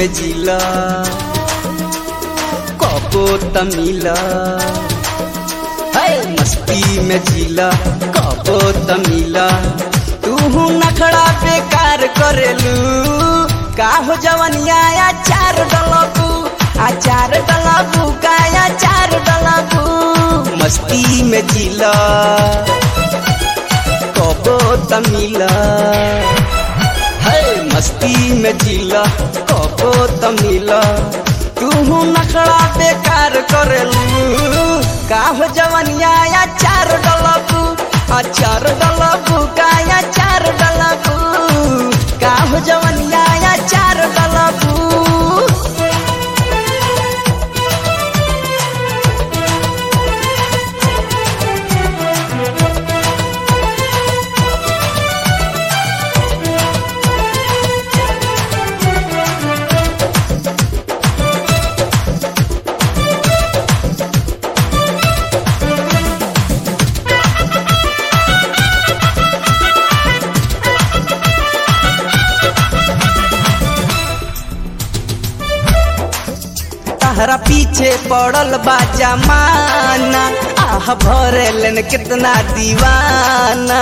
में जिला कबो तमिला है मस्ती में जिला कबो तमिला तू नखड़ा बेकार करेलू का हो जवनिया आचार डलबू आचार डलबू का आचार डलबू मस्ती में जिला कबो तमिला है मस्ती में जिला कबो तमिला तू नखड़ा बेकार करेलू का हो जवनिया आचार डलबू आचार डलबू का आचार डलबू का हो जवनिया आचार डलबू तहरा पीछे पड़ल बा जमाना आह भरेलन कितना दीवाना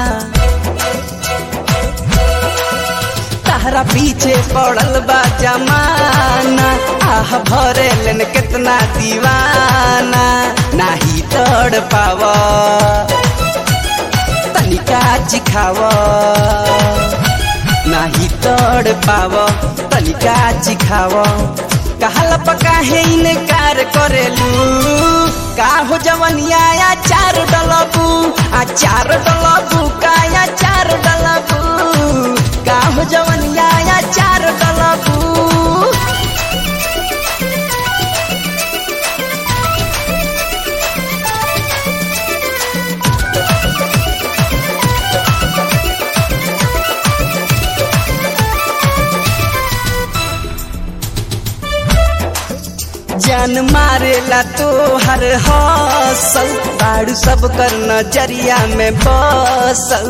तहरा पीछे पड़ल बा जमाना आह भरेलन कितना दीवाना नाही तड़ पाव तनिका चिखावा नाही तड़ पाव तनिका चिखाव कहल पका है इनकार करेलू का हो जवनिया आचार डलबू आचार डलबू का आचार डलबू का हो जवनिया आचार डलबू जान मारेला तो हर हौसल बाड़ू सब कर नजरिया में बसल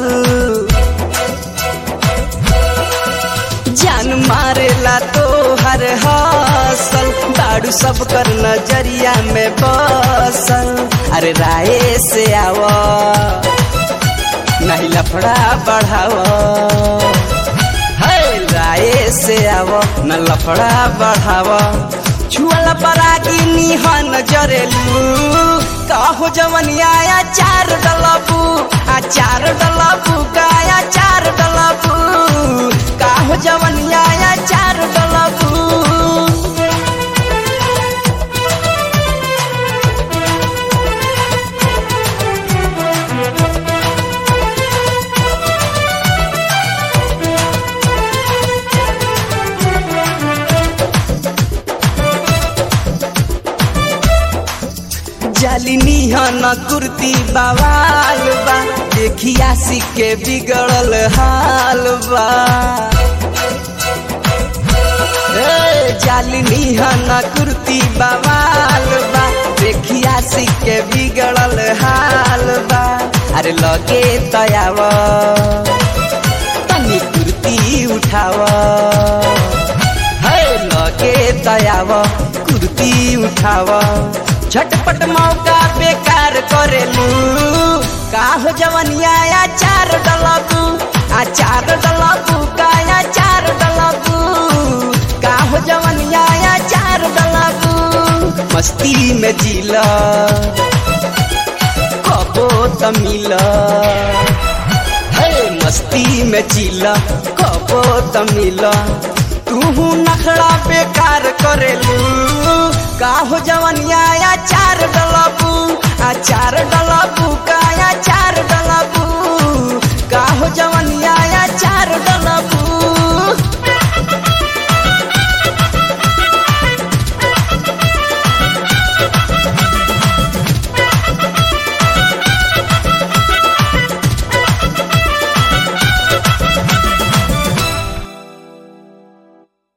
जान मारेला तो हर हौसल बाड़ू सब कर नजरिया में बसल अरे राय से आव नहीं लफड़ा बढ़ाव है राय से आव न लफड़ा बढ़ाव छुअल परागी निहन जरेलू कहो जवनिया आचार डलबू आचार डलबू का आचार डलबू कहो जवनिया आचार डलबू जालिनी हन कुर्ती बवाल बा देखिया के बिगड़ल हाल बा ए, जालिनी हन कुर्ती बवाल बा देखिया के बिगड़ल हाल बा अरे लगे तयाव तनी कुर्ती उठाव है लगे तयाव कुर्ती उठाव झटपट मौका बेकार करेलू का हो जवनिया आचार डलबू आचार डलबू का आचार डलबू का हो जवनिया आचार डलबू मस्ती में जिला कबो तमिला है मस्ती में जिला कबो तमिला तू नखड़ा बेकार करेलू का हो जवनिया